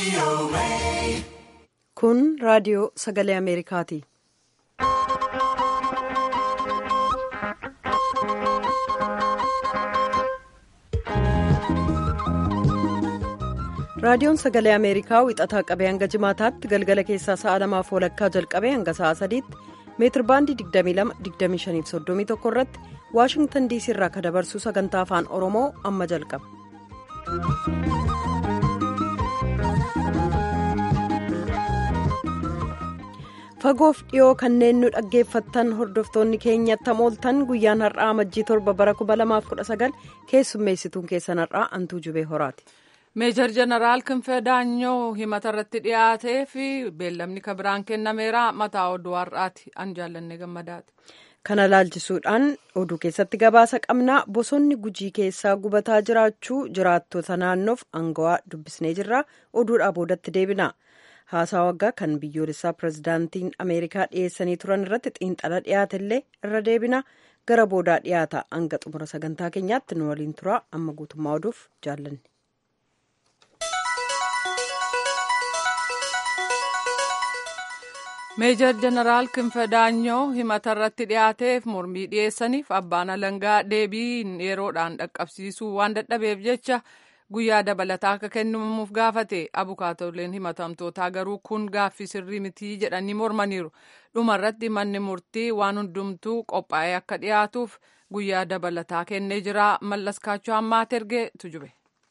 Kun raadiyoo sagalee Ameerikaati. Raadiyoon sagalee Ameerikaa wixataa qabee hanga jimaataatti galgala keessaa sa'a lamaaf walakkaa jalqabee hanga sa'a sadiitti meetir baandii 22-25-31 irratti waashingtan diisii irraa kan dabarsu sagantaa afaan oromoo amma jalqaba. fagoof dhiyoo kanneen nu dhaggeeffattan hordoftoonni keenyatti hamooltan guyyaan har'aa amajjii torba bara 2019 keessummeessituun keessan har'aa antuu jubee horaati. meejar jeneraal kinfee daanyoo himata irratti dhiyaatee fi beellamni kabiraan kennameera mataa oduu har'aati an jaallanne gammadaati. kana laalchisuudhaan oduu keessatti gabaasa qabnaa bosonni gujii keessaa gubataa jiraachuu jiraattota naannoof aangawaa dubbisnee jirra oduudhaa boodatti deebina haasaa waggaa kan biyyoolessaa pirezidaantiin ameerikaa dhiyeessanii turan irratti xiinxala dhiyaatellee irra deebina gara boodaa dhiyaata hanga xumura sagantaa keenyaatti nu waliin tura amma guutummaa oduuf jaallanne. meejar jeneraal kinfee daanyoo himata irratti dhiyaateef mormii dhiyeessaniif abbaan alangaa deebii yeroodhaan dhaqqabsiisuu waan dadhabeef jecha guyyaa dabalataa akka kennamuuf gaafate abukaatoleen himatamtootaa garuu kun gaaffii sirrii mitii jedhanii mormaniiru dhumarratti manni murtii waan hundumtuu qophaa'ee akka dhiyaatuuf guyyaa dabalataa kennee jira mallaskaachuu ammaa ergee tujube.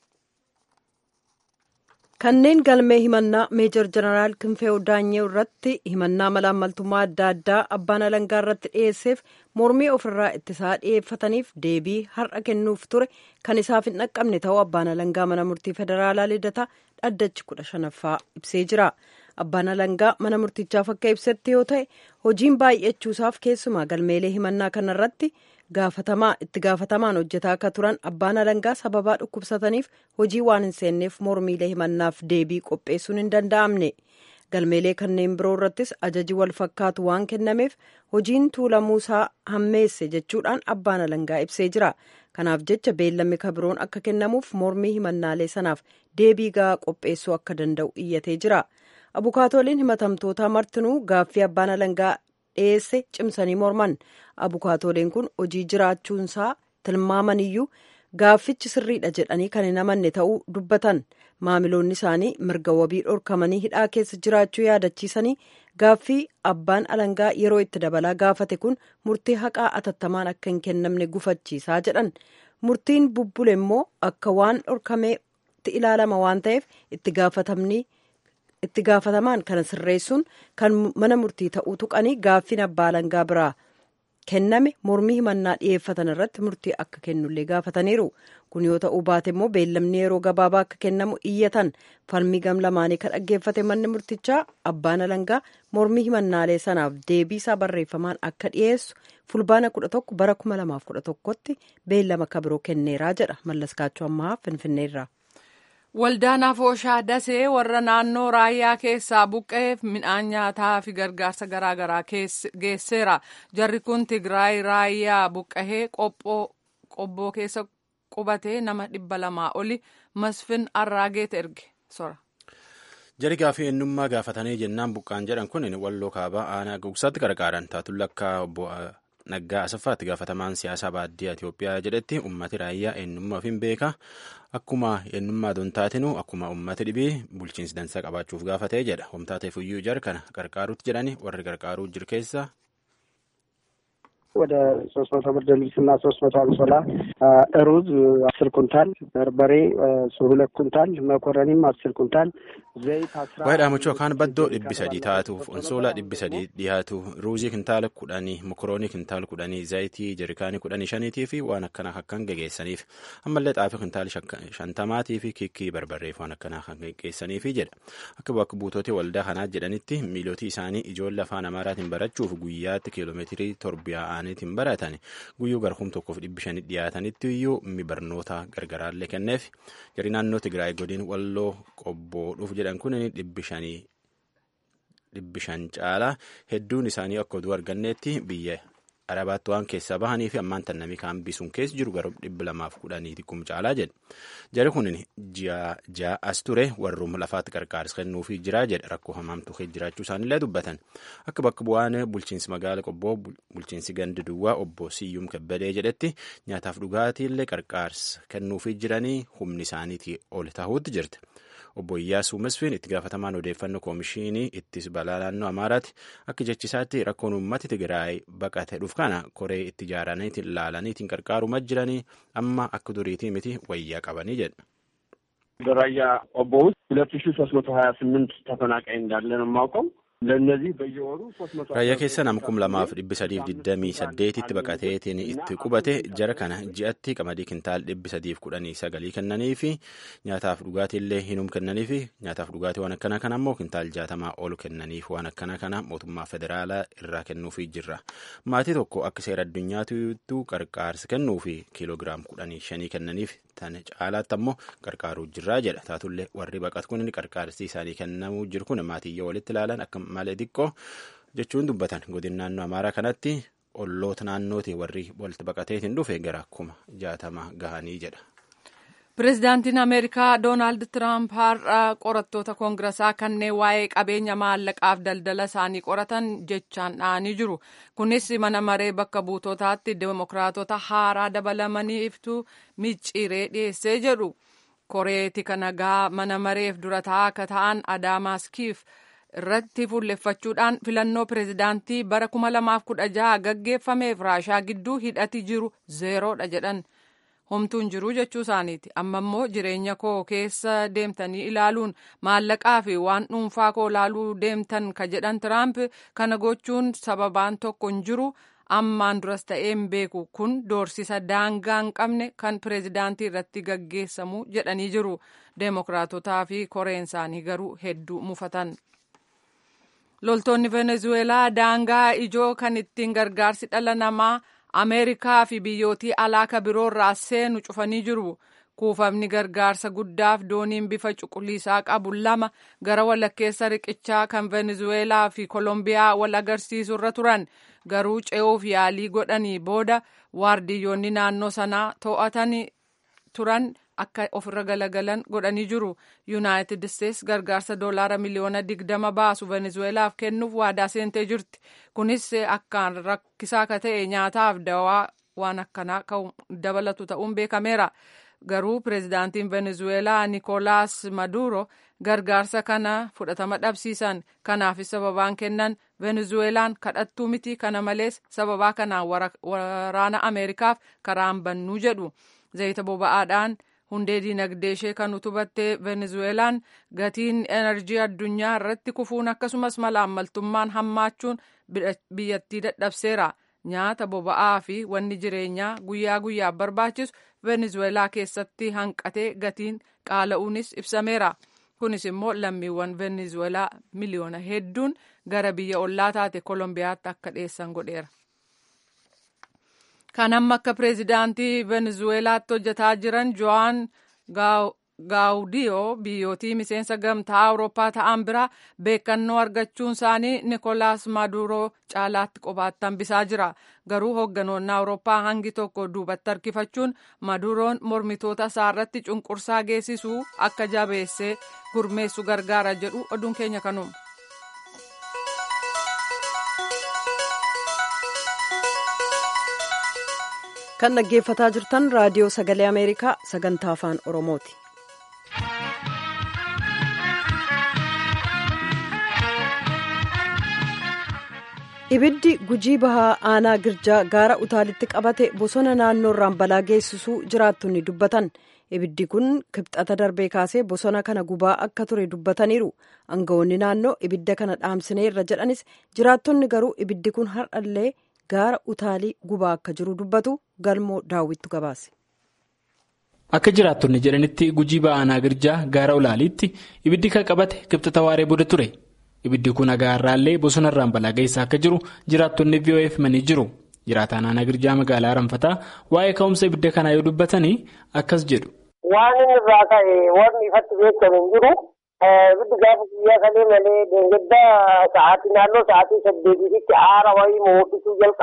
kanneen galmee himannaa meejar jeneraal kinfee daanyoo irratti himannaa malaammaltummaa adda addaa abbaan alangaa irratti dhiyeesseef mormii ofirraa ittisaa dhiyeeffataniif deebii har'a kennuuf ture kan isaaf hin dhaqqabne ta'uu abbaan alangaa mana murtii federaalaa lidataa dhaddachi kudha shanaffaa ibsee jira abbaan alangaa mana murtichaaf akka ibsetti yoo ta'e hojiin baay'achuusaaf keessumaa galmeelee himannaa kanarratti gaafatamaa itti gaafatamaan hojjetaa akka turan abbaan alangaa sababaa dhukkubsataniif hojii waan hin seenneef mormiilee himannaaf deebii qopheessuun hin danda'amne galmeelee kanneen biroo irrattis ajaji wal fakkaatu waan kennameef hojiin tuulamuusaa hammeesse jechuudhaan abbaan alangaa ibsee jira kanaaf jecha beellamni kabiroon akka kennamuuf mormii himannaalee sanaaf deebii gahaa qopheessuu akka danda'u iyyatee jira abukaatooliin himatamtootaa martinuu gaaffii abbaan alangaa dhiyeesse cimsanii morman abukaatooliin kun hojii jiraachuunsaa tilmaamaniyyuu gaaffichi sirriidha jedhanii kan hin amanne ta'uu dubbatan maamiloonni isaanii mirga wabii dhorkamanii hidhaa keessa jiraachuu yaadachiisanii gaaffii abbaan alangaa yeroo itti dabalaa gaafate kun murtii haqaa atattamaan akka hin kennamne gufachiisaa jedhan murtiin bubbule immoo akka waan dhorkameetti ilaalama waan ta'eef itti gaafatamni. itti gaafatamaan kana sirreessuun kan mana murtii ta'uu tuqanii gaaffiin abbaa alangaa biraa kenname mormii himannaa dhiyeeffatan irratti murtii akka kennullee gaafataniiru kun yoo ta'uu baate immoo beellamni yeroo gabaabaa akka kennamu iyyatan falmii gam lamaanii kan dhaggeeffate manni murtichaa abbaan alangaa mormii himannaalee sanaaf deebii isaa barreeffamaan akka dhiyeessu fulbaana 11 bara 2011tti beellama kabiroo kenneeraa jedha mallaskaachuu ammaa finfinneerraa. Waldaan Afooshaa Dasee warra naannoo raayyaa keessaa buqqa'eef midhaan nyaataa fi gargaarsa garaagaraa geesseera. Jarri kun Tigraay raayyaa buqqa'ee qobboo keessa qubatee nama dhibba lamaa oli masfin arraageet erge sora. Jari gaafii eenyummaa gaafatanii jennaan buqqaan jedhan kun walloo kaabaa aanaa gugsaatti gargaaran taatuun lakkaa obbo Naggaa Asaffaatti gaafatamaan siyaasaa baadiyyaa Itoophiyaa jedhetti ummati raayyaa eenyummaa ofiin beeka akkuma eenyummaa dontaatinuu akkuma ummati dhibii bulchiinsi dansaa qabaachuuf gaafatee jedha homtaateef iyyuu jar kana gargaaruutti jedhani warri gargaaruu jiru keessa. ወደ ሶስት መቶ ብርድ ልብስና ሶስት መቶ አንሶላ፣ ሩዝ አስር ኩንታል፣ በርበሬ ሁለት ኩንታል፣ መኮረኒም አስር ኩንታል፣ ዘይት አስራ waa'ee dhaamachuu yookaan baddoo dhibbi sadii taatuuf onsoolaa dhibbi sadii dhiyaatu ruuzii kintaala kudhanii mokoroonii kintaala kudhanii zayitii jerikaanii kudhanii shaniitii fi waan akkanaa akkan gegeessaniif ammallee xaafii kintaala shantamaatii fi kikkii barbarreef waan akkanaa kan gegeessaniifi jedha akka bakka buutootii waldaa kanaa jedhanitti miilootii isaanii ijoollee afaan amaaraatiin barachuuf guyyaatti kiiloomeetirii torbiyaa'aniitiin baratan guyyuu garkuum tokkoof dhibbi shanii dhiyaatanitti iyyuu mi barnoota gargaraallee kenneef jari naannoo tigraay godin walloo qobboo dhuuf jedhan kun dhibbi shanii dhibbi shan caalaa hedduun isaanii akka oduu arganneetti biyya arabaatti waan keessaa bahanii fi ammaan tan namni kaan bisuun keessa jiru gara dhibba lamaaf kudhanii xiqqum caalaa jedhe jari kun ji'a as ture warrum lafaatti qarqaaris kennuufii jira jedhe rakkoo hamaamtu jiraachuu isaanillee dubbatan akka bakka bu'aan bulchiinsi magaala qobboo bulchiinsi gandi duwwaa obbo Siyyum Kebbedee jedhetti nyaataaf dhugaatiillee qarqaarsa kennuufii jiranii humni isaaniitii ol tahuutti jirti. obbo Iyyaasuu Masfiin itti gaafatamaan odeeffannoo koomishinii ittis balaa naannoo Amaaraatti akka jechisaatti rakkoon uummati Tigraay baqate dhuuf kana koree itti ijaaraniitiin ilaalaniitiin qarqaaruma jiranii amma akka duriitii miti wayyaa qabanii jedha. በራያ ቆቦ ውስጥ ሁለት ሺ ሶስት መቶ ሀያ ስምንት ተፈናቃይ እንዳለ ነው የማውቀው። ለእነዚህ በየወሩ ሶስት መቶ raayyaa keessa nam kum lamaaf dhibbi sadiif digdamii saddeetitti baqateetiin itti qubate jara kana ji'atti qamadii kintaal dhibbi sadiif kudhanii sagalii kennanii fi nyaataaf dhugaatiillee hinum kennanii fi nyaataaf dhugaatii waan akkana kana ammoo kintaal jaatamaa ol kennaniif waan akkana kana mootummaa federaalaa irraa kennuufii jirra maatii tokko akka seera addunyaatu qarqaarsa kennuu fi kiiloogiraam kudhanii shanii kennaniif tan caalaatti ammoo qarqaaruu jirraa jedha taatullee warri baqatu kun qarqaarsi isaanii kennamuu jiru kun maatiyyee walitti ilaalan akka malee xiqqoo jechuun dubbatan godin naannoo amaaraa kanatti olloota naannooti warri walitti baqateetiin dhufe gara kuma jaatama gahanii jedha. Pireezidaantiin Ameerikaa Doonaald Tiraamp har'a qorattoota koongirasaa kanneen waa'ee qabeenya maallaqaaf daldala isaanii qoratan jechaan dha'anii jiru. Kunis mana maree bakka buutotaatti demokiraatota haaraa dabalamanii iftuu micciiree dhiyeessee jedhu. Koreeti nagaa mana mareef dura taa'aa akka ta'an Adaamaaskiif irratti fuulleffachuudhaan filannoo pireezidaantii bara 2016 gaggeeffameef raashaa gidduu hidhati jiru zeeroodha jedhan. homtuun jiru jechuu isaaniiti amma immoo jireenya koo keessa deemtanii ilaaluun maallaqaa fi waan dhuunfaa koo ilaaluu deemtan ka jedhan tiraamp kana gochuun sababaan tokko hin jiru ammaan duras ta'ee hin beeku kun doorsisa daangaa hin qabne kan pireezidaantii irratti gaggeessamu jedhanii jiru deemokiraatotaa fi koreen isaanii garuu hedduu mufatan. loltoonni venezuelaa daangaa ijoo kan ittiin gargaarsi dhala namaa ameerikaa fi biyyootii alaaka biroorraa seenu cufanii jiru kuufamni gargaarsa guddaaf dooniin bifa cuquliisaa qabu lama gara walakkeessa riqichaa kan venezuelaa fi kolombiyaa wal agarsiisurra turan garuu ce'uuf yaalii godhanii booda waardiyyoonni naannoo sanaa to'atanii turan akka ofirra galagalan godhanii jiru yuunaayitid isteets gargaarsa doolaara miliyoona digdama baasu venezuelaaf kennuuf waadaa seentee jirti kunis akkaan rakkisaa ka ta'e nyaataaf dawaa waan akkanaa dabalatu ta'uun beekameera garuu pireezidaantiin venezuelaa nikolaas maduro gargaarsa kana fudhatama dhabsiisan kanaafis sababaan kennan venezuelaan kadhattuu miti kana malees sababaa kanaan waraana ameerikaaf karaan bannuu jedhu zayita boba'aadhaan hundee diinagdee ishee kan utubatte venezuelaan gatiin enerjii addunyaa irratti kufuun akkasumas malaammaltummaan hammaachuun biyyattii dadhabseera nyaata boba'aa fi wanni jireenyaa guyyaa guyyaaf barbaachisu venezuelaa keessatti hanqatee gatiin qaala'uunis ibsameera kunis immoo lammiiwwan venezuelaa miliyoona hedduun gara biyya ollaa taate kolombiyaatti akka dhiyeessan godheera. kan amma akka pireezidaantii venezuelaatti hojjetaa jiran jo'aan gaawudiyoo biyyootii miseensa gamtaa awurooppaa ta'an biraa beekannoo argachuun isaanii nikolaas maaduroo caalaatti qobaatti hambisaa jira garuu hoogganoonni awurooppaa hangi tokko duubatti harkifachuun maduroon mormitoota isaa irratti cunqursaa geessisuu akka jabeessee gurmeessu gargaara jedhu oduun keenya kanuma. kan dhaggeeffataa jirtan raadiyoo sagalee ameerikaa sagantaa afaan oromooti. ibiddi gujii bahaa aanaa girjaa gaara utaalitti qabate bosona naannoo irraan balaa geessisuu jiraattonni dubbatan ibiddi kun kibxata darbee kaasee bosona kana gubaa akka ture dubbataniiru aangawoonni naannoo ibidda kana dhaamsineerra jedhanis jiraattonni garuu ibiddi kun har'allee gaara utaalii gubaa akka jiru dubbatu galmoo daawwittu gabaase. Akka jiraattonni jedhanitti gujii ba'aa aanaa girjaa gaara ulaaliitti ibiddi kan qabate kibxata waaree booda ture. Ibiddi kun agaarraallee bosona irraan balaa geessaa akka jiru jiraattonni VOF himanii jiru. Jiraataan aanaa girjaa magaalaa Aranfataa waa'ee ka'umsa ibidda kanaa yoo dubbatanii akkas jedhu. Waan inni irraa ka'e wanni ifatti beekamu hin jiru. Ibiddi gaafa guyyaa kalee malee deengedda sa'aatii naannoo sa'aatii saddeetiitti aara wayii mo'isuu jalqabe.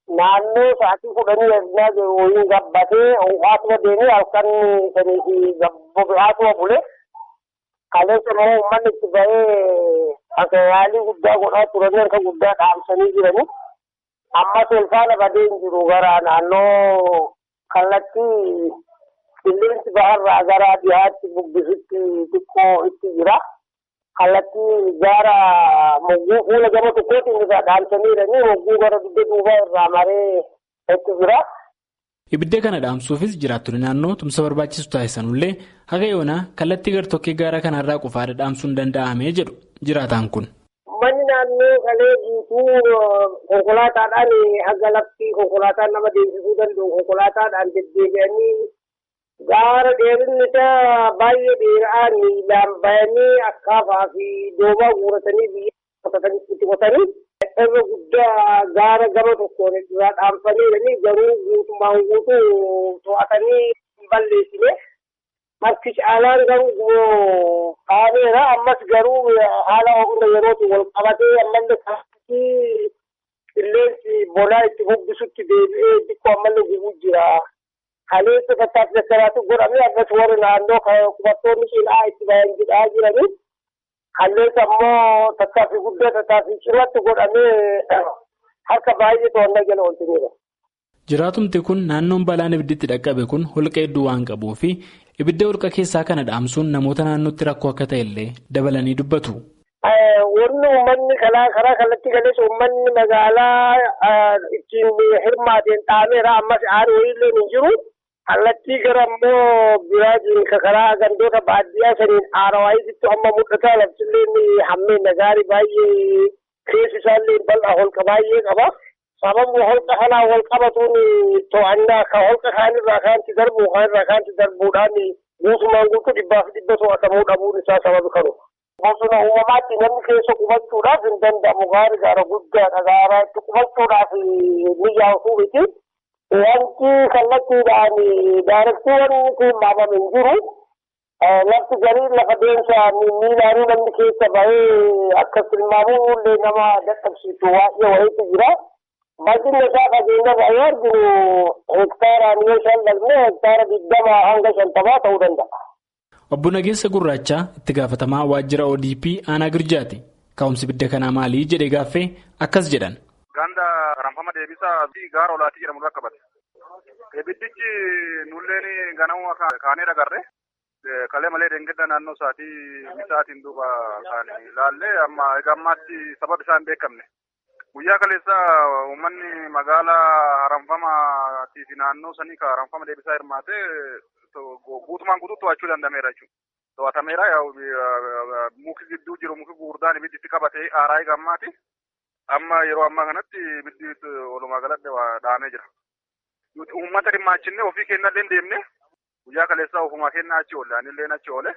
naannoo sa'aatii kudhanii ernaa jiru wayiin gabbatee ho'aatuma deemee halkan sanii fi bobe'aatuma bule kaleessa immoo uummanni itti ba'ee akka yaalii guddaa godhaa turanii harka guddaa dhaamsanii jiranii ammas ilfaana badee hin jiru gara naannoo kallattii qilleensi baharraa gara dhiyaatti bubbisutti xiqqoo itti jira. kallattii gaara mogguu fuula gama tokkootiin irraa dhaamsanii jiranii mogguu gara dugda duubaa irraa maree itti jira. Ibidda kana dhaamsuufis jiraattonni naannoo tumsa barbaachisu taasisanullee haga yoonaa kallattii gartokkee gaara kanarraa qofaadha dhaamsuun danda'amee jedhu jiraataan kun. Manni naannoo kalee guutuu konkolaataadhaan haga lafti konkolaataan nama deemsisuu danda'u konkolaattaadhaan deddeebi'anii gaara dheerinni isaa baay'ee dheeraa miilaan bayanii akkaafaa fi doobaa guuratanii biyya itti qotanii irra guddaa gaara gama tokkoon irraa dhaamsanii garuu guutummaan guutuu to'atanii hin balleessine marti caalaan garuu kaaneera ammas garuu haala hunda yerootti wal qabatee ammallee kaasii qilleensi bonaa itti bubbisutti deebi'ee xiqqoo ammallee gubuu jira. kaleessa tattaaffi dassaraatu godhamee akkas warri naannoo qubattoonni cinaa itti bahan jedhaa jiranii kaleessa ammoo tattaaffi guddaa tattaaffi cimatti godhamee harka baay'ee to'annaa jala oolchaniidha. Jiraatumti kun naannoon balaan ibidditti dhaqqabe kun holqa hedduu waan qabuu fi ibidda holqa keessaa kana dhaamsuun namoota naannootti rakkoo akka ta'e illee dabalanii dubbatu. Wanni uummanni karaa kallattii galeessa uummanni magaalaa ittiin hirmaateen dhaameera ammas aari wayiillee hin jiru. kallattii gara immoo biraatiin karaa gandoota baadiyyaa saniin aarawaayisitti amma mul'ata laftillee hammeen gaarii baay'ee keessi isaallee bal'aa holqa baay'ee qaba. Sababni holqa kanaa wal qabatuun to'annaa ka holqa kaanirraa kaanti darbu kaanirraa kaanti darbuudhaan guutumaan guutuu dhibbaa fi dhibba to'atamuu dhabuun isaa sababi kanu. Bosona uumamaatti namni keessa qubachuudhaaf hin danda'amu gaarii gaara guddaadha gaara itti qubachuudhaaf ni yaa'u miti. Wanti kallattiidhaan daarektiiwwan tilmaamame hin jiru. Lafti garii lafa deemsaan miilaanii namni keessa bahee akka tilmaamuu illee nama dadhabsiisu waa'ee wayiitu jira. Bal'inni isaa fageenya baay'ee arginu hektaaraan yoo shallaqne hektaara digdama hanga shantamaa ta'uu danda'a. Obbo Nageessa Gurraachaa itti gaafatamaa waajjira ODP aanaa Girjaati. Ka'umsi ibidda kanaa maali jedhee gaaffee akkas jedhan. Ganda ranfama deebisaa fi gaara olaatii jedhamu irra qabate. Ibiddichi nulleen ganama kaanee dhagarre. Kalee malee deengedda naannoo isaatii misaatiin duuba kan ilaallee amma egaa ammaatti sababa isaa hin beekamne. Guyyaa kaleessa uummanni magaalaa haramfamaatii fi naannoo sanii ka haramfama deebisaa hirmaatee guutumaan guutuu to'achuu danda'ameera jechuudha. To'atameera muki gidduu jiru muki gurguddaan ibiddi qabatee aaraa egaa ammaati. Amma yeroo ammaa kanatti ibiddi walumaa galatti dhaamee jira. Nuti uummata dhimmaachinne ofii keenya illee deemne guyyaa kaleessaa ofumaa keenya achi oolle anillee achi oole.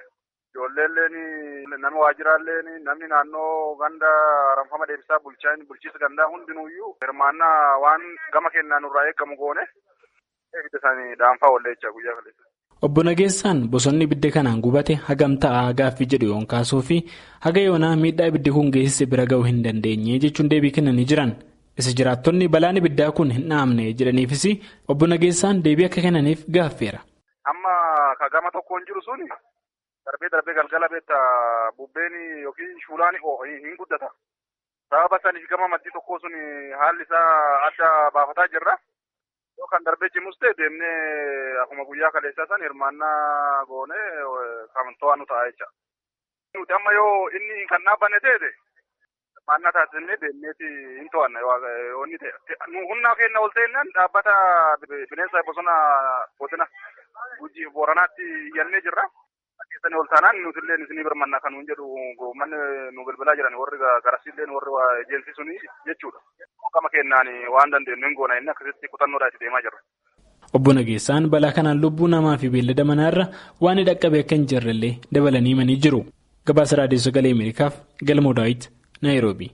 Ijoolleen nama waajjiraalleen namni naannoo ganda haramfama deebisaa bulchaan bulchiisa gandaa hundinuuyyuu hirmaannaa waan gama keenyaan nurraa eegamu goone ibidda isaanii dhaanfaa oolle jecha guyyaa kaleessa. Obbo Nageessaan bosonni ibidda kanaan gubate hagam ta'a gaaffii jedhu yoon kaasuu fi haga yoonaa miidhaa ibiddi kun geessise bira ga'uu hin dandeenye jechuun deebii kennanii jiran. Isa jiraattonni balaan ibiddaa kun hin dhaamne jedhaniifis obbo Nageessaan deebii akka kennaniif gaaffeera. Amma ka gama tokkoon jiru suni darbee darbee galgala beekta bubbeen yookiin shuulaan hin guddata. Sababa saniif gama maddii tokkoo sun haalli isaa adda baafataa jirra. Kan darbee cimus ta'e deemnee akkuma guyyaa kaleessaa san hirmaannaa goonee kan to'annu ta'a jecha. Nuti amma yoo inni kan dhaabbanne ta'e hirmaannaa taasisnee deemneeti hin to'anna onni ta'e. Nu humna keenya ol ta'ennaan dhaabbata bineensa bosona godina Gujii Booranaatti iyyannee jirra. Keessanii ol taanaan nuti illee isinii birmannaa kan nuun jedhu manni nu bilbilaa jiran warri garasiillee warri ejeensi suni jechuudha. Gama kennaan waan dandeenyu hin goona inni akkasitti kutannoodhaa itti deemaa jirra. Obbo Nageessaan balaa kanaan lubbuu namaa fi beellada manaarra waan hin dhaqqabe akka hin jirrellee dabalanii himanii jiru. Gabaasa Raadiyoo Sagalee Ameerikaaf Galmoo Daawit, Naayiroobi.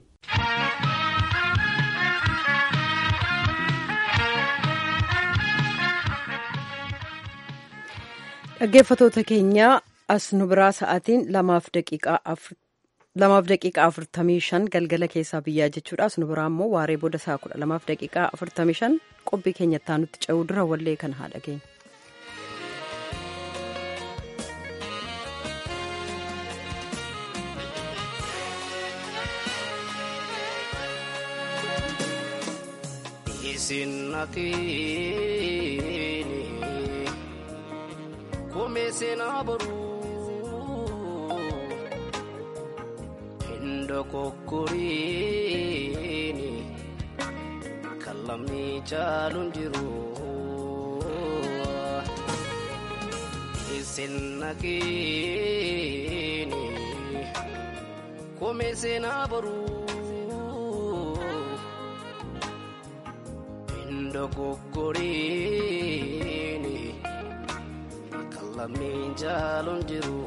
Dhaggeeffatoota keenyaa as nu biraa sa'aatiin lamaaf daqiiqaa lamaaf daqiiqaa afurtamii shan galgala keessaa biyyaa jechuudha sunu biraa immoo waaree booda isaa kudha lamaaf daqiiqaa afurtamii shan qophii keenyattaa nutti ce'uu dura wallee kana haa dhageenya. Isinnatini kumeessinaa boruu hindo kokkoriini kan lamni caaluun jiru isinnatini kumeessinaa boruu. Dogoggoriini kan lammiin jaaluun jiru.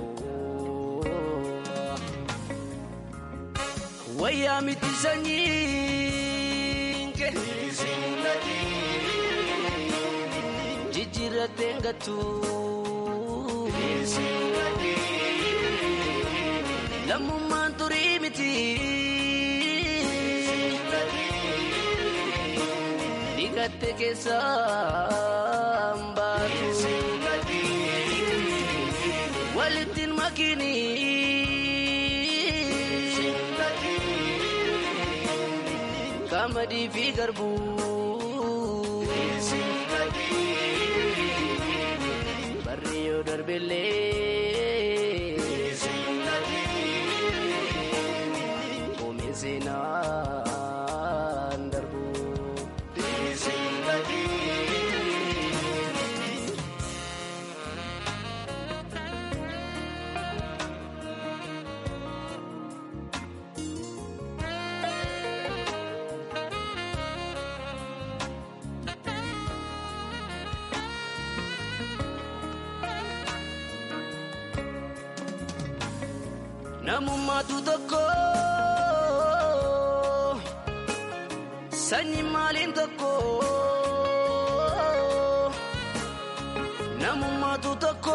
Wayyaa miti sanyiin kee. Jijjiirratee ngatu. Lammummaan turii miti. Gatte keessaan baatu walittiin makini qamadii fi garbuu barri yoo darbellee oomishee seenaan darbu. Namummaatu tokko sanyi maaliin tokko namummaatu tokko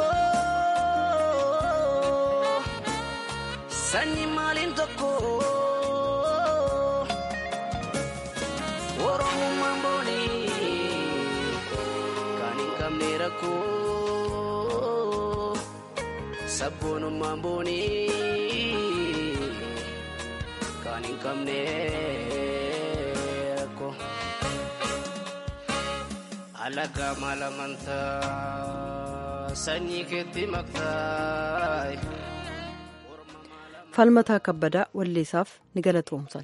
sanyi maaliin tokko oromummaan boonii kan hin qabne rakkoo sabboonummaan boonii. Kan hin qabne rakkoo alagaa maal amantaa sanyii keetti maktaa. falmataa kabbadaa walleessaaf ni galatoomsan.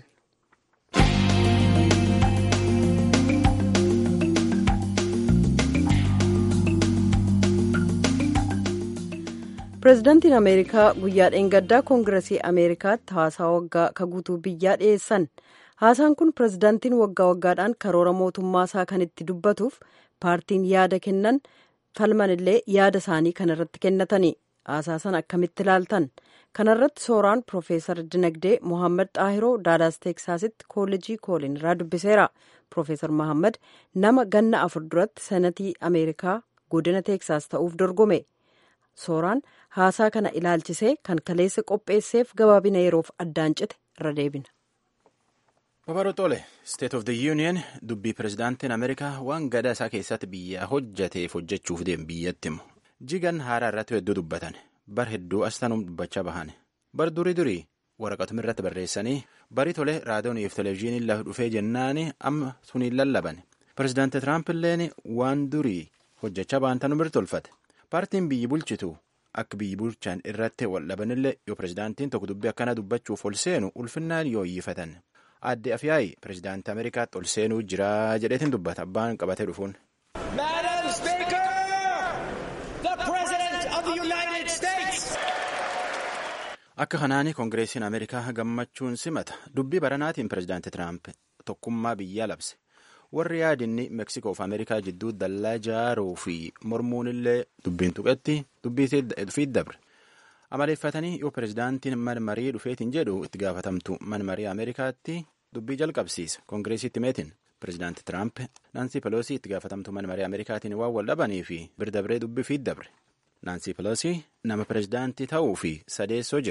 pireezidaantiin ameerikaa guyyaa dheengaddaa koongiresii ameerikaatti haasaa waggaa ka guutuu biyyaa dhiyeessan haasaan kun pireezidaantiin waggaa waggaadhaan karoora mootummaa isaa kan itti dubbatuuf paartiin yaada kennan falman illee yaada isaanii kanarratti kennatanii haasaa sana akkamitti ilaaltan kanarratti sooraan piroofeesar dinagdee mohaammed xaahiroo daalaas teeksaasitti koolejii koolin irraa dubbiseera piroofeesar mohaammed nama ganna afur duratti senatii ameerikaa godina teeksaas ta'uuf dorgome sooraan haasaa kana ilaalchisee kan kaleessa qopheesseef gabaabina yeroof addaan cite irra deebina. Babaroo Xole, State of the Union dubbii pirezidaantiin Ameerikaa waan gadaa isaa keessatti biyya hojjateef hojjechuuf deemu biyyatti himu. Jigan haaraa irratti hedduu dubbatan. Bar hedduu astanuun dubbachaa bahan. Bar durii durii waraqatuma irratti barreessanii barii tole raadiyooniif televezyiiniin lafa dhufee jennaani amma suniin lallaban. Pirezidaanti Tiraamp illeen waan durii hojjechaa bahan tanuu birtolfate. Paartiin biyyi bulchitu akka biyyi bulchan irratti wal dhabanillee yoo pirezidaantiin tokko dubbii akkana dubbachuuf ol seenu ulfinnaan yoo iyyifatan. Aadde Afiyaayi pirezidaantii Ameerikaatti ol seenuu jira jedheetiin dubbata abbaan qabatee dhufuun. Akka kanaani koongireesiin Ameerikaa gammachuun simata dubbii baranaatiin pirezidaantii Tiraamp tokkummaa biyyaa labse. warri yaadinni meeksikoo fi ameerikaa jidduu dallaa jaaruu fi mormuun illee dubbiin tuqetti dubbii fi dabre amaleeffatanii yoo pirezidaantiin manmarii dhufeetiin jedhu itti gaafatamtu manmarii ameerikaatti dubbii jalqabsiisa koongireesiitti meetiin pirezidaanti tiraamp naansii peloosii itti gaafatamtu manmarii ameerikaatiin waan wal dhabanii fi birdabree dubbii fi dabre naansii peloosii nama pirezidaantii ta'uu fi sadeessoo jiru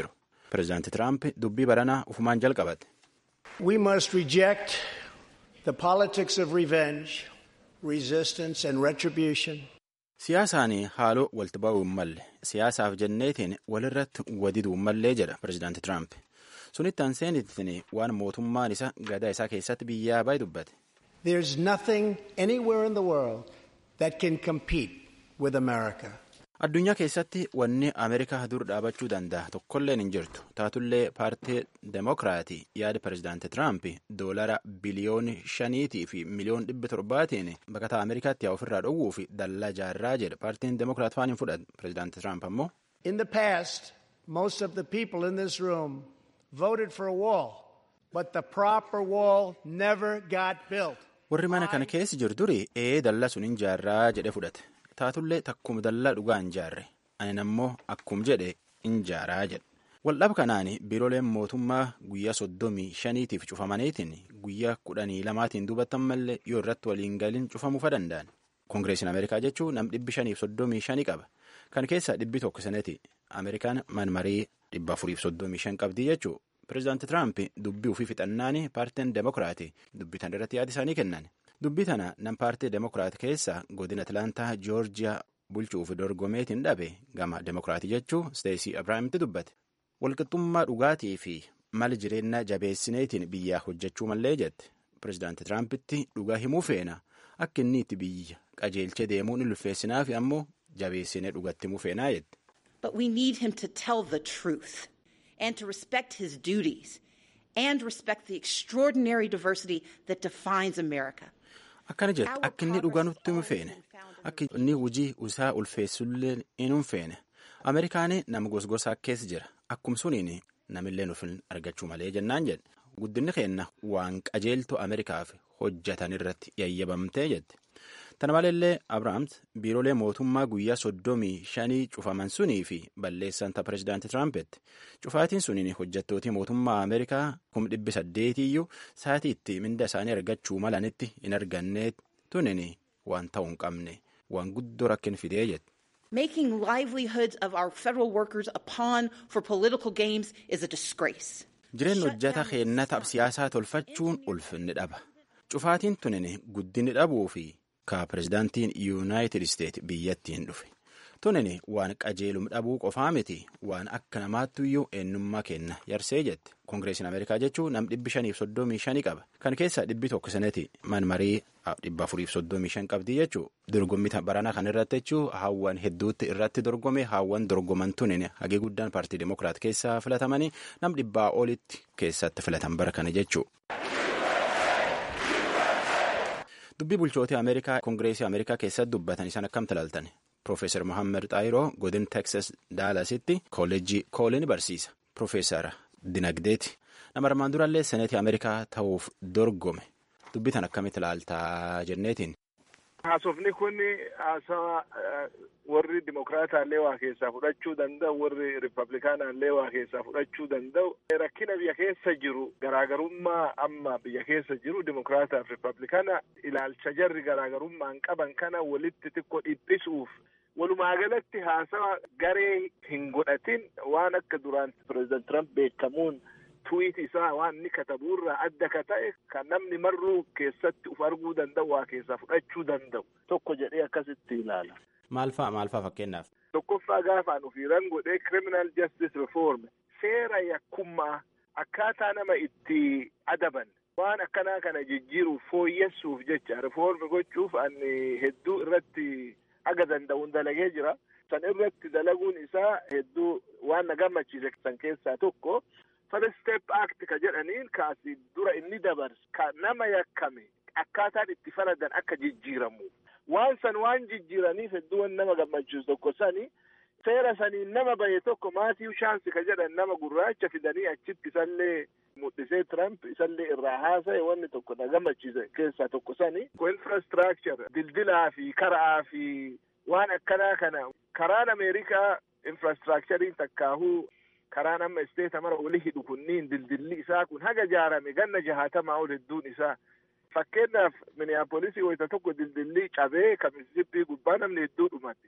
pirezidaanti tiraamp dubbii baranaa ufumaan jalqabate. We must reject the politics of revenge, resistance and retribution. Siyaasaan haaloo walti ba'uu hin malle siyaasaaf jenneetiin walirratti wadiduu hin mallee jedha pirezidaanti Tiraamp. Sunitti aanseenittiin waan mootummaan isa gadaa isaa keessatti biyyaa baay'ee dubbate. There's nothing anywhere in the world that can compete with America. Addunyaa keessatti wanni Ameerikaa dur dhaabachuu danda'a tokkolleen hin jirtu. Taatullee paartii Demookiraatii yaada pirezidaanti Tiraamp doolara biliyooni shaniitii fi miliyoon dhibba torbaatiin baqataa Ameerikaatti yaa ofirraa dhowwuu fi dallaa jaarraa jedha. Paartiin Demookiraat faan hin fudhatu. Pirezidaanti Tiraamp ammoo. In the past, most of the people in this room voted for a wall, but the proper wall never got built. Warri mana kana keessa jiru duri ee dallaa sun hin jaarraa jedhe fudhate. Taatullee takkuma dallaa dhugaa hin jaarre. Ani ammoo akkum jedhe hin jaaraa jedhe. Waldhaba kanaan biirooleen mootummaa guyyaa soddomii shaniitiif cufamaniitiin guyyaa kudhanii lamaatiin duubatan malee yoo irratti waliin galin cufamuufa danda'an. Koongireesiin Ameerikaa jechuun nam dhibbi shaniif soddomii shanii qaba. Kan keessaa dhibbi tokko sanati Ameerikaan manmarii dhibba afuriif soddomii shan qabdii jechuu. Pireezidaanti Tiraamp dubbii ofii fixannaan paartiin Demookiraatii dubbii tana irratti yaada isaanii kennan. Dubbii tana nam paartii Demookiraat keessa godina Atilaantaa Joorjiyaa bulchuuf dorgomeetiin dhabe gama Demookiraatii jechuu Steesii Abiraamti dubbate. Walqixxummaa dhugaatii fi mala jireenyaa jabeessineetiin biyyaa hojjechuu mallee jette. Pireezidaanti Tiraampitti dhugaa himuu feena akka inni itti biyya qajeelchee deemuun ulfeessinaa fi ammoo jabeessinee dhugatti himuu feenaa jette. But we need him to tell the truth and to respect his duties and respect the extraordinary diversity that defines America. Akkana jette akka inni dhugaa nutti himu feene akka inni hojii isaa ulfeessullee hin feene Ameerikaan nama gosgosaa keessa jira akkum suniin namillee nuuf argachuu malee jennaan jedhe guddinni keenna waan qajeeltu Ameerikaaf hojjetan irratti yayyabamtee jette. Tana maleellee Abiraams biiroolee mootummaa guyyaa soddomii shanii cufaman sunii fi balleessan ta pireezidaanti Tiraampeti. Cufaatiin suniin hojjettootii mootummaa Ameerikaa kum dhibbi saddeetiyyuu sa'atiitti minda isaanii argachuu malanitti hin arganne tunin waan ta'uu hin qabne waan guddoo rakkin fidee jette. Making livelihoods of our federal workers a pawn for political games is a disgrace. Jireenya hojjeta keennata siyaasaa tolfachuun ulfinni dhaba. Cufaatiin tunin guddinni dhabuu fi ka pireezidaantiin yuunaayitid isteet biyyattiin dhufe. Tunin waan qajeelum dhabuu qofaa miti waan akka namaattuyyuu eenyummaa kenna yarsee jette. Koongireesiin Ameerikaa jechuun nam dhibbi shaniif soddomii shanii qaba. Kan keessaa dhibbi tokko sanatti manmarii dhibba afuriif soddomii shan qabdii jechuu dorgommii baranaa kan irratti jechuu hawwan hedduutti irratti dorgome hawwan dorgoman tunin hagee guddaan paartii Demookiraat keessaa filatamanii nam dhibbaa olitti keessatti filatan bara kana jechuu. Dubbii bulchootii Ameerikaa Koongireesii Ameerikaa keessatti dubbatan isaan akkam ilaaltan. Profeesar Mohaammed Xaayiroo godin Teksas Daalasitti koollejii koolii barsiisa. Profeesar Dinagdeeti. Nama armaan durallee seneetii Ameerikaa ta'uuf dorgome. Dubbii tan akkamitti ilaaltaa jenneetiin. Haasofni kun haasawa warri Dimokiraataallee waa keessaa fudhachuu danda'u warri Rippablikaanaallee waa keessaa fudhachuu danda'u rakkina biyya keessa jiru garaagarummaa amma biyya keessa jiru Dimokiraataaf Rippablikaana ilaalcha jarri garaagarummaan qaban kana walitti xiqqoo dhiphisuuf walumaa galatti haasawa garee hin godhatin waan akka duraan pireezidant Tiraamp beekamuun tuwiit isaa waan inni katabuurraa adda ka ta'e kan namni marruu keessatti uf arguu danda'u waa keessaa fudhachuu danda'u tokko jedhee akkasitti ilaala. Maal fa'a maal fa'a fakkeenyaaf? Tokkoffaa gaafaan ofiirran godhee criminal justice reform seera yakkummaa akkaataa nama itti adaban waan akkanaa kana jijjiiruuf fooyyessuuf jecha reform gochuuf ani hedduu irratti aga danda'uun dalagee jira. San irratti dalaguun isaa hedduu waan na gammachiise san keessaa tokko. First step act ka jedhaniin kaasi dura inni dabarse ka nama yakkame akkaataan itti faladan akka jijjiiramu waan san waan jijjiiraniif hedduu nama gammachiisu tokko sani seera saniin nama bahe tokko maatiiw shaansi ka jedhan nama gurraacha fidanii achitti isallee mul'isee Trump isallee irraa haasa'e wanni tokko na gammachiise keessaa tokko sani infrastructure dildilaa fi karaa fi waan akkanaa kana karaan Ameerikaa infrastructurein takkaahuu karaan amma isteeta mara oli hidhu kunniin dildilli isaa kun haga jaarame ganna jahaatamaa ol hedduun isaa fakkeenyaaf miniyaapolisii wayita tokko dildilli cabee ka misisippii gubbaa namni hedduu dhumate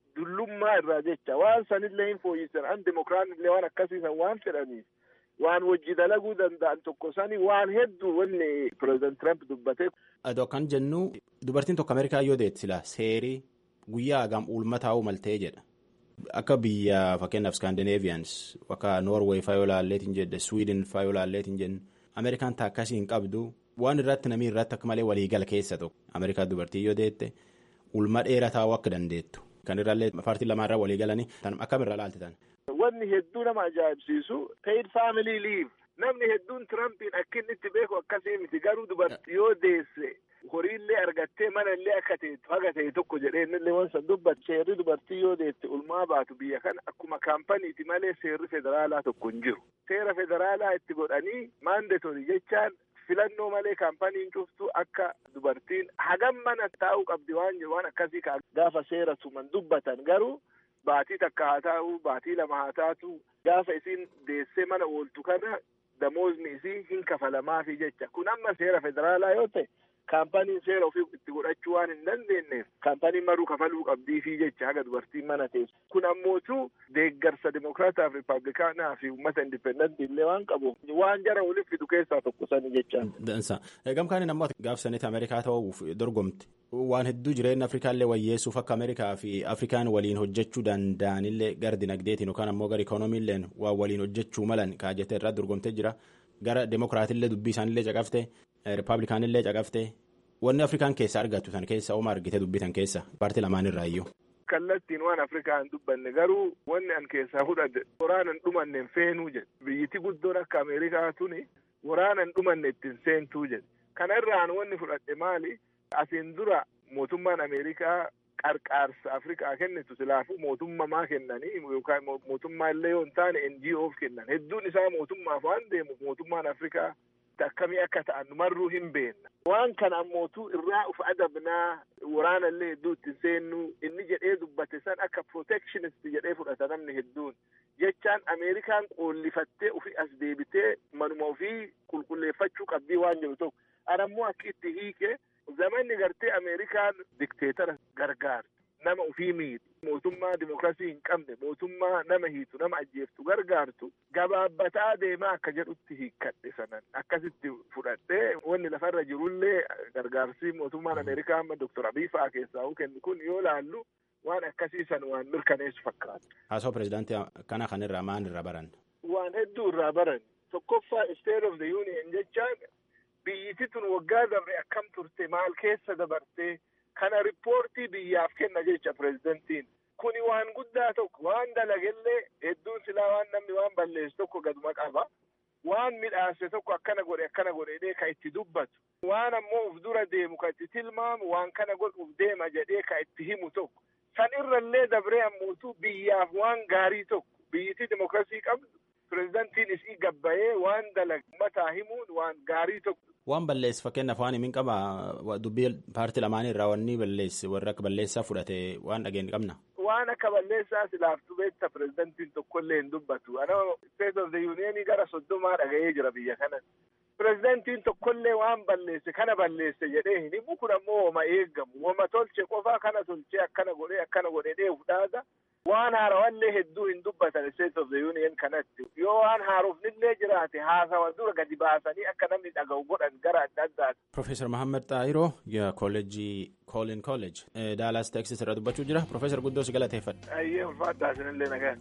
dullummaa irraa jecha waan sanillee hin fooyyisan an dimokiraanillee waan akkasiisan waan fedhaniif waan wajji dalaguu danda'an tokko sani waan hedduu wanni pireezidant Trump dubbate. Adoo kan jennu dubartiin tokko Ameerikaa yoo deetti sila seerii guyyaa hagam ulma taa'uu maltee jedha. Akka biyya fakkeenyaaf Scandinavians akka Norway faa yoo laalleetiin jedhe Sweden faa yoo laalleetiin jenne Ameerikaan taakkasii hin qabdu waan irratti namni irratti akka malee waliigala keessa tokko Ameerikaa dubartii yoo deette ulma dheeraa taa'uu akka dandeettu. Kan irraallee paartii lamaarraa walii galanii akkamirra laaltitan. Wanni hedduu nama ajaa'ibsiisu paid family leave namni hedduun Tirampiin akka inni itti beeku akkasii miti garuu dubartii yoo deesse horiillee argattee manallee akka ta'etu haga ta'e tokko jedhee innillee waan san dubbatu seerri dubartii yoo deette ulmaa baatu biyya kana akkuma kaampaniiti malee seerri federaalaa tokko hin jiru. Seera federaalaa itti godhanii maandatorii jechaan filannoo malee kaampaniin cuftu akka dubartiin hagam mana taa'uu qabdi waan jiru waan akkasii gaafa seera tuman dubbatan garuu baatii takka haa taa'u baatii lama haa taatu gaafa isiin deessee mana ooltu kana damoozni isii hin kafalamaafi jecha kun amma seera federaalaa yoo ta'e kaampaniin seera ofii itti godhachuu waan hin dandeenyeef kaampaniin maruu kafaluu qabdiifi jecha haga dubartiin mana teessu kun ammootu deeggarsa dimokiraataaf riippaabilikaanaa fi uummata indipendentii illee waan qabu waan jara waliif fidu keessaa tokko sani jechaan. Dansa gamkaaniin ammoo gaafsanitti Ameerikaa ta'uuf dorgomti waan hedduu jireenya Afrikaa illee wayyeessuuf akka Ameerikaa fi Afrikaan waliin hojjechuu danda'anillee gara dinagdeetiin yookaan ammoo gara ikoonomiilleen waan waliin hojjechuu malan kaajjatee irraa dorgomtee jira gara demokiraatillee dubbii isaanillee caqaftee. Rippaabilikaanillee caqaftee wanni Afrikaan keessa argattu san keessa oma argite dubbitan keessa paartii lamaan irraa iyyuu. Kallattiin waan Afrikaa hin dubbanne garuu wanni an keessaa fudhadhe waraana hin dhumanne feenuu jedhe biyyiti guddoon akka Ameerikaa tuni waraana hin dhumanne ittiin seentuu jedhe kana irraan wanni fudhadhe maali asiin dura mootummaan Ameerikaa qarqaarsa Afrikaa kennitu silaafuu mootummamaa kennanii yookaan mootummaa illee yoo hin taane NGOf kennan hedduun isaa mootummaaf waan deemuuf mootummaan Afrikaa. akkamii akka ta'an marruu hin beenna. Waan kana ammootu irraa uf adabnaa waraana illee hedduu itti seennu inni jedhee dubbate san akka protectionist jedhee fudhata namni hedduun. Jechaan Ameerikaan qoollifattee ufi as deebitee manuma ofii qulqulleeffachuu qabdii waan jiru tokko. Anammoo akka itti hiike zamanni gartee Ameerikaan dikteetara gargaartu. Nama ofii miidhu. Mootummaa dimokiraasii hin qabne mootummaa nama hiitu nama ajjeeftu gargaartu gabaabbataa deemaa akka jedhutti hiikkadhe sanan akkasitti fudhadhee wanni lafarra jirullee gargaarsi mootummaan Ameerikaa amma Doktor Abiy fa'aa keessaa kennu kun yoo laallu waan akkasii san waan mirkaneessu fakkaata. Haasoo pirezidaantii kana kanirraa maal irraa baran? Waan hedduu irraa baran. Tokkoffaa State of the Union jechaan biyyiti tun waggaa dabre akkam turte maal keessa dabartee kana riippoortii biyyaaf kenna jecha pirezidantiin kuni waan guddaa tokko waan dalagellee hedduun silaa waan namni waan balleessu tokko gaduma qaba waan midhaase tokko akkana godhe akkana godhedhee ka itti dubbatu waan ammoo uf dura deemu ka itti tilmaamu waan kana godhuuf deema jedhee ka itti himu tokko san irrallee dabree ammootu biyyaaf waan gaarii tokko biyyittii dimokiraasii qabdu pirezidantiin isii gabbayee waan dalag mataa himuun waan gaarii tokko. Waan balleessu fakkeenyaaf waan himin qaba dubbii paartii lamaanii irraa wanni balleessi warra akka balleessaa fudhate waan dhageenye qabna. Waan akka balleessaa silaaftuu beekta pirezidantiin tokkollee hin dubbatu. Ana State of the Union gara soddomaa dhaga'ee jira biyya kana. Pirezidantiin tokkollee waan balleesse kana balleesse jedhee hin himu kun ammoo wama eeggamu. Wama tolche qofaa kana tolchee akkana godhee akkana godhee fudhaata. Waan haarawallee hedduu hin dubbatan State of the Union kanatti. Yoo waan haarofnillee jiraate haasawa dura gadi baasanii akka namni dhaga'u godhan gara adda addaati. Profeesar Mahammed Xaahiroo kooleejii Koolin Kooleej Daalaas Teeksis irraa dubbachuu jira. Profeesar Guddoo si galateeffadha. Ayyee ulfaadhaa isinillee nagaa.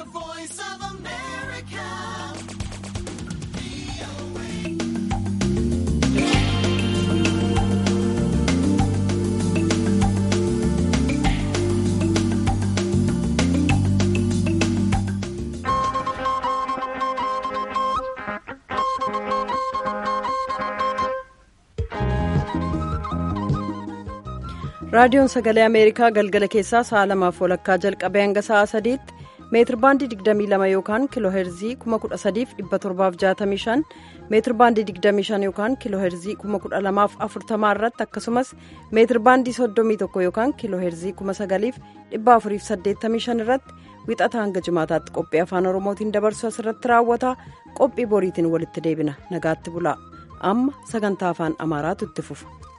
raadiyoon sagalee ameerikaa galgala keessaa sa'a lamaaf walakkaa jalqabee hanga sa'a sadiitti meetir baandii 22 yookaan kiloo heerzii 13765 meetir baandii 25 yookaan kiloo heerzii 12040 irratti akkasumas meetir baandii 31 yookaan kiloo heerzii 9485 irratti wixata hanga jimaataatti qophii afaan oromootiin dabarsu asirratti raawwata qophii boriitiin walitti deebina nagaatti bulaa amma sagantaa afaan amaaraatu itti fufa.